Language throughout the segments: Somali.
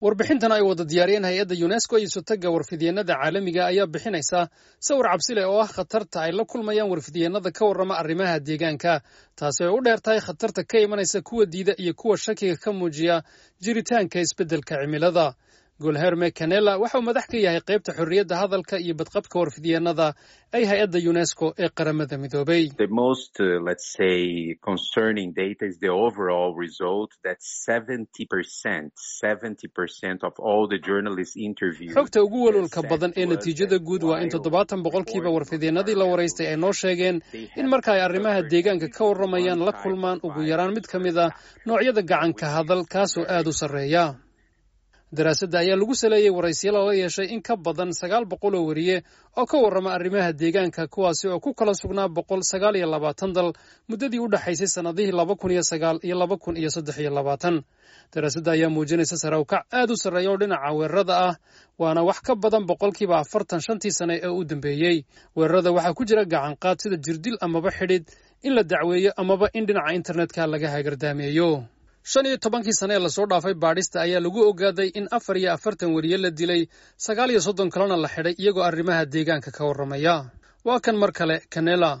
warbixintan ay wada diyaariyeen hay-adda yunesko iyo sotagga warfidyeenada caalamiga ayaa bixinaysa sawir cabsi leh oo ah khatarta ay la kulmayaan warfidyeenada ka warrama arrimaha deegaanka taasi ay u dheer tahay khatarta ka imanaysa kuwa diida iyo kuwa shakiga ka muujiya jiritaanka isbeddelka cimilada golherme canela waxa uu madax ka yahay qaybta xorriyadda hadalka iyo badqabka warfidyeenada ay hay-adda yunesko ee qaramada midoobay xogta ugu welwelka badan ee natiijada guud waa in toddobaatan boqolkiiba warfidyeenadii la waraystay ay noo sheegeen in marka ay arrimaha deegaanka ka warramayaan la kulmaan ugu yaraan mid ka mid a noocyada gacanka hadal kaasoo aad u sarreeya daraasadda ayaa lagu saleeyey waraysyala la yeeshay in ka badan sagaal boqol oo weriye oo ka warrama arrimaha deegaanka kuwaasi oo ku kala sugnaa boqol sagaal iyo labaatan dal muddadii u dhexaysay sannadihii laba kun iyo sagaal iyo laba kun iyo saddex iyo labaatan daraasadda ayaa muujinaysa sarawkac aad u sarreeya oo dhinaca weerarada ah waana wax ka badan boqolkiiba afartan shantii sane ee u dambeeyey weerarada waxaa ku jira gacanqaad sida jirdil amaba xidhid in la dacweeyo amaba in dhinaca internetka laga hagardaameeyo shan iyo tobankii sane ee lasoo dhaafay baadhista ayaa lagu ogaaday in afar iyo afartan weriye la dilay sagaal iyo soddon kalena la xidhay iyagoo arrimaha deegaanka ka warramaya waa kan mar kale canela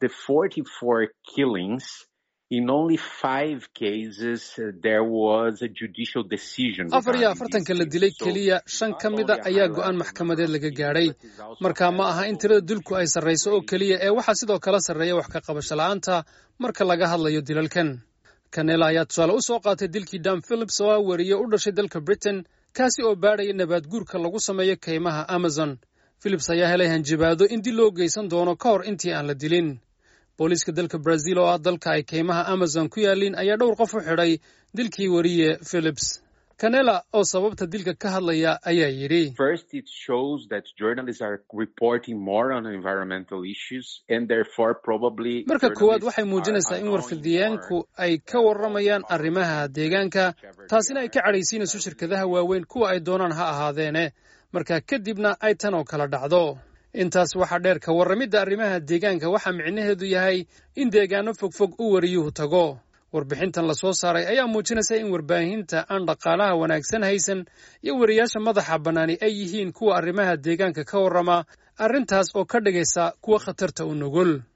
afar iyo afartanka la dilay keliya shan ka mida ayaa go'aan maxkamadeed laga gaadhay marka ma aha in tirada dulku ay sarrayso oo keliya ee waxaa sidoo kale sarreeya wax ka qabasho la'aanta marka laga hadlayo dilalkan kanela ayaa tusaale u soo qaatay dilkii dam philips oo ah weriye u dhashay dalka britain kaasi oo baadhaya nabaad guurka lagu sameeyo kaymaha amazon philips ayaa helay hanjabaado in dil loo geysan doono ka hor intii aan la dilin booliiska dalka brazil oo ah dalka ay kaymaha amazon ku yaalliin ayaa dhowr qof u xidhay dilkii weriye philips canela oo sababta dilka ka hadlaya ayaa yidhi marka koowaad waxay muujinaysaa in warfidyaanku ay ka warramayaan arrimaha deegaanka taasina ay ka cadhaysiinayso shirkadaha waaweyn kuwa ay doonaan ha ahaadeene marka kadibna ay tan oo kala dhacdo intaas waxaa dheer ka warramidda arrimaha deegaanka waxaa micnaheedu yahay in deegaano fogfog u wariyuhu tago warbixintan la soo saaray ayaa muujinaysa in warbaahinta aan dhaqaalaha wanaagsan haysan iyo weriyaasha madaxa bannaani ay yihiin kuwa arrimaha deegaanka ka warrama arrintaas oo ka dhigaysa kuwa khatarta u nugul